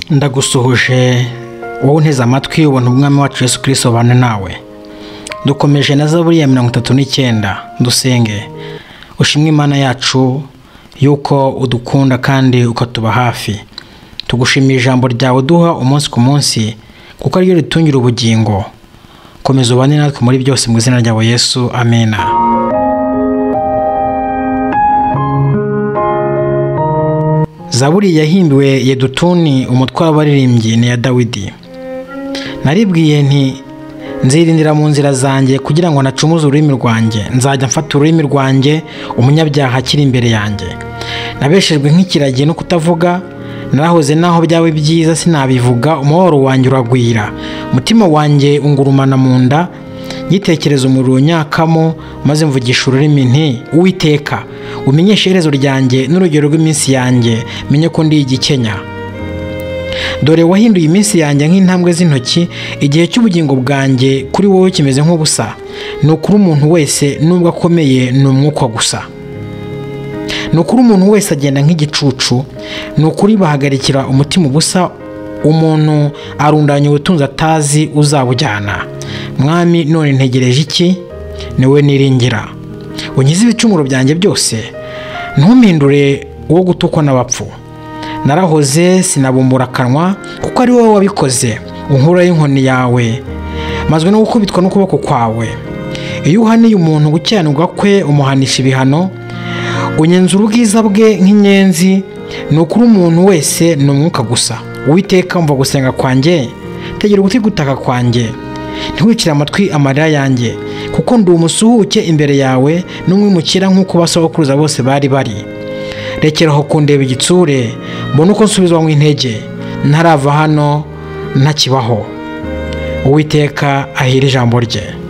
ndagusuhuje wowe unteze amatwi ubona umwami wacu Yesu kirisito ubana nawe dukomeje na zaburi ya mirongo itatu n'icyenda dusenge ushimwe imana yacu yuko udukunda kandi ukatuba hafi tugushimiye ijambo ryawe duha umunsi ku munsi kuko ariryo ritungira ubugingo komeza ubane natwe muri byose mu izina ryawe yesu amena zaburi yahimbiwe yedutuni umutwe w'abaririmbyi ni iya dawidi naribwiye nti nzirindira mu nzira zanjye kugira ngo nacumuze ururimi rwanjye nzajya mfata ururimi rwanjye umunyabyaha akiri imbere yanjye nabeshejwe nk'ikiragiye no kutavuga nahoze naho byaba byiza sinabivuga umubabaro wanjye uragwira umutima wanjye ungurumana mu nda ngitekereza umuriro unyakamo maze mvugisha ururimi nti uwiteka umenyeshe iherezo ryanjye n'urugero rw'iminsi yanjye menye ko ndi igikenya dore wahinduye iminsi yanjye nk'intambwe z'intoki igihe cy'ubugingo bwanjye kuri wowe kimeze nk'ubusa ni ukuri umuntu wese nubwo akomeye ni umwuka gusa ni ukuri umuntu wese agenda nk'igicucu ni ukuri bahagarikira umutima ubusa umuntu arundanya ubutunzi atazi uzabujyana mwami none ntegereje iki ni we niringira unyize ibicumuro byanjye byose ntumpindure uwo gutukwa n'abapfu narahoze sinabumbura akanwa kuko ari wowe wabikoze unkura y'inkoni yawe mazwe no gukubitwa n'ukuboko kwawe iyo uhaniye umuntu gukiranirwa kwe umuhanisha ibihano unyenza ubwiza bwe nk'inyenzi ni ukuri umuntu wese ni umwuka gusa uwiteka mva gusenga kwanjye tegera ugutwi gutaka kwanjye ntiwicire amatwi amarira yanjye kuko ndi umusuhuke imbere yawe n'umwimukira nk'uko basohokuruza bose bari bari rekeraho kundeba igitsure mbona uko nsubizwa mu intege ntarava hano ntakibaho uwiteka ahira ijambo rye